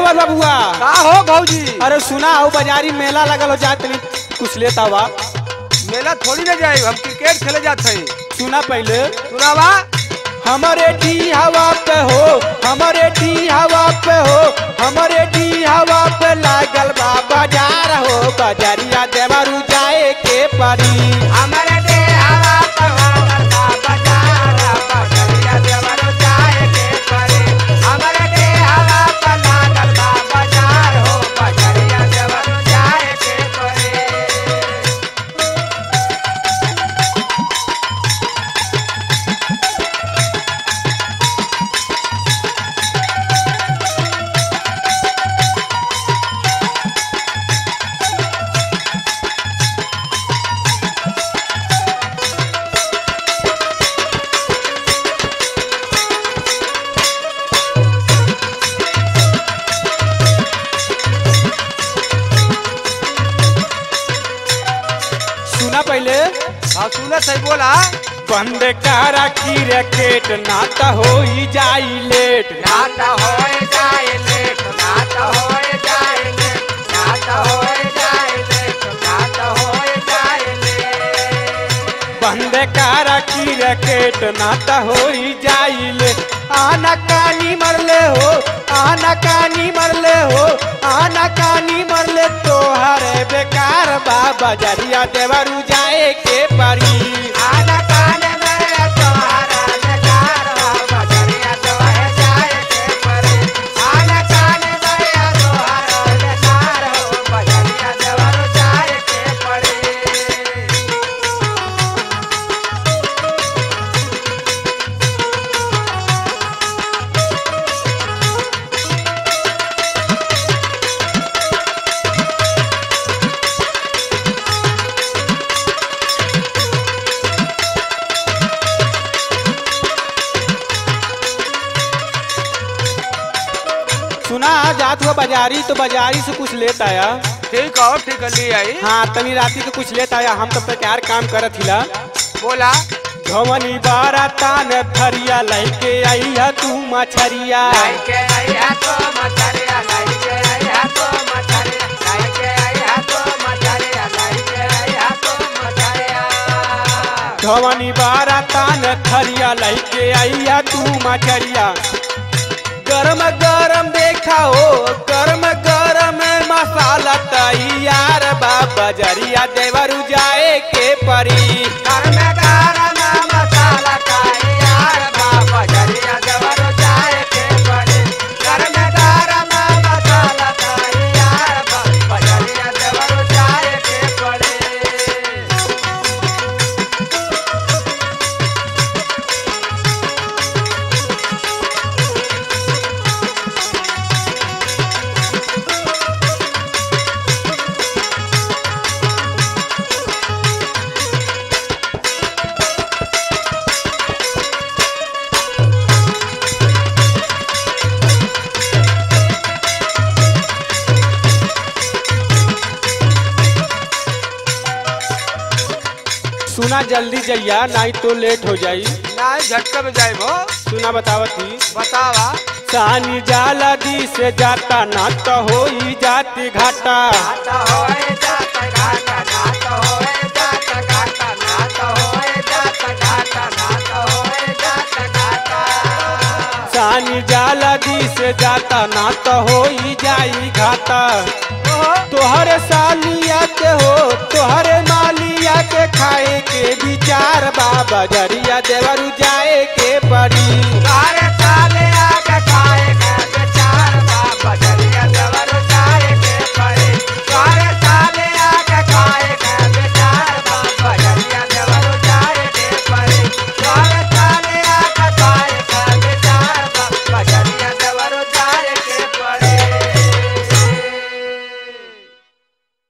देवर बबुआ का हो भौजी अरे सुना हो बाजारी मेला लगल हो जात तनी कुछ लेता हुआ मेला थोड़ी ना जाए हम क्रिकेट खेले जात हई सुना पहले सुनावा हमारे डी हवा पे हो हमारे डी हवा पे हो हमारे डी हवा पे लागल बा बाजार हो बाजारिया देवरू जाए के परी हमारे दे हवा पर हो करता बाजार बजरिया देवर जाए के परे हमारे दे हवा पर लागल बा बाजार हो बजरिया देवर जाए के परे सुना पहले हाँ सुने सही बोला बंद कारा की रैकेट नाता हो ही जाई लेट नाता होए जाए लेट नाता होए जाए लेट नाता होए जाए लेट नाता होए जाए लेट बंद कारा की रैकेट नाता हो ही जाई लेट आना कानी मरले हो आना कानी मरले हो आना कानी मरले तोहरे बेकार बाबा जरिया देवरू जाए के परी आना काने मेरे तुम्हारा बेकार हो बजरिया तो है जाए के परे आना काने मेरे तुम्हारा बेकार हो बजरिया देवर जाए के परे सुना जात हुआ बाजारी तो बाजारी से कुछ लेत आया ठीक हो ठीक है ले आई हाँ तनी राती के कुछ लेत आया हम तब तक यार काम करत हिला बोला घवनी बारा तान थरिया लैके आई है तू मछरिया लाइके आया तो मछरिया लाइके आया तो मछरिया लाइके आया तो मछरिया लाइके आया तो मछरिया घवनी बारा तान थरिया लैके आई है तू मछरिया गरम गरम देखा हो गरम गरम मसाला तैयार बाबा जरिया देवरू जाए के परी घर में गरम मसाला का यार बाबा जरिया देवर जाए के पड़े घर में गरम मसाला का यार बाबा जरिया देवर जाए के पड़े सुना जल्दी जइया नहीं तो लेट हो जाई ना झटके में जाए वो सुना बतावत ही बतावा सानी जाला दी से जाता ना तो हो ही जाती घाटा नाता होए जाता घाटा नाता होए जाता घाटा नाता होए जाता घाटा नाता होए जाता घाटा सानी जाला दी से जाता ना तो हो ही जाई घाटा ओहो तोहरे सालिया के हो तोहरे मालिया के खाए के विचार बाबा जरिया देवरू जाए के पड़ी